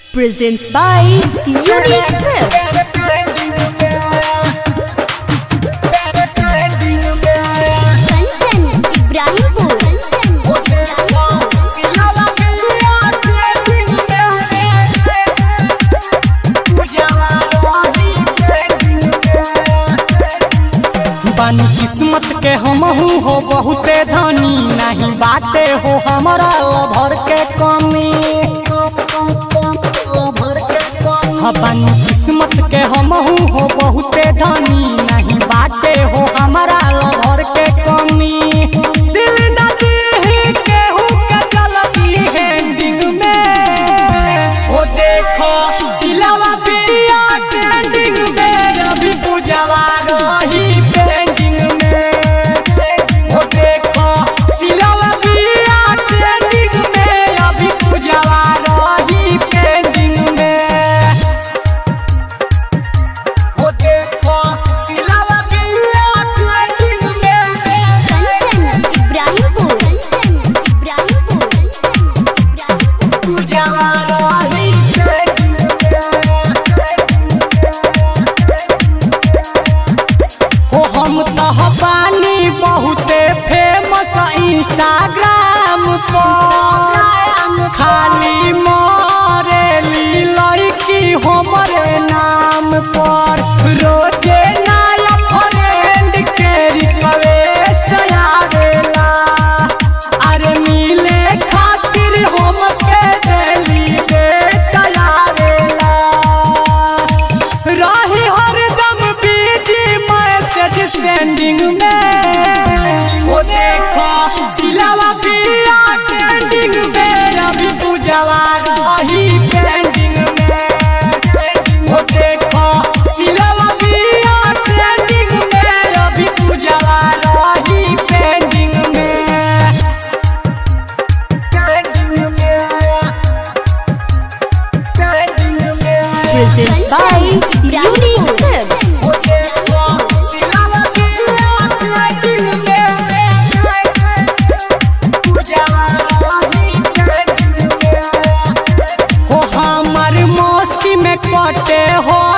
presents by Unique Clips. Kanchan Ibrahimpur बानी किस्मत के हमहू हो बहुते धनी नहीं बाटे हो हमारा लभर के कमी हाँ, बानी किस्मत के हमहू हो बहुते धनी नहीं बाटे हो हमारा लभर के कमी दिल न दीही केहू के चलती हैंडिंग में ओ देखो दिलवा पिया ट्रेंडिंग में अभी पूजवा रही पेंडिंग में ओ देखो दिलवा पिया ट्रेंडिंग में अभी पूजवा रही पेंडिंग में ओ देखो दिलवा पिया ट्रेंडिंग में कंचन इब्राहिमपुर इब्राहिमपुर पूजवा रही हो हम तह पानी बहुते फेमस इंस्टाग्राम पर खाली मरेली लड़की हमरे नाम पर रोजे नया फ्रेंड के रिक्वेस्ट आवेला अरे मिले खातिर हमके डेली डेट आवेला रही हरदम बीजी मैसेज सेंडिंग में वो देखो दिलवा पिया ट्रेंडिंग में रवि पूजवा रही पेंडिंग में वो देखो दिलवा पिया ट्रेंडिंग में रवि पूजवा रही पेंडिंग में पेंडिंग में पेंडिंग में Presents by Unique Clips. हो हमर मस्ती में कटे हो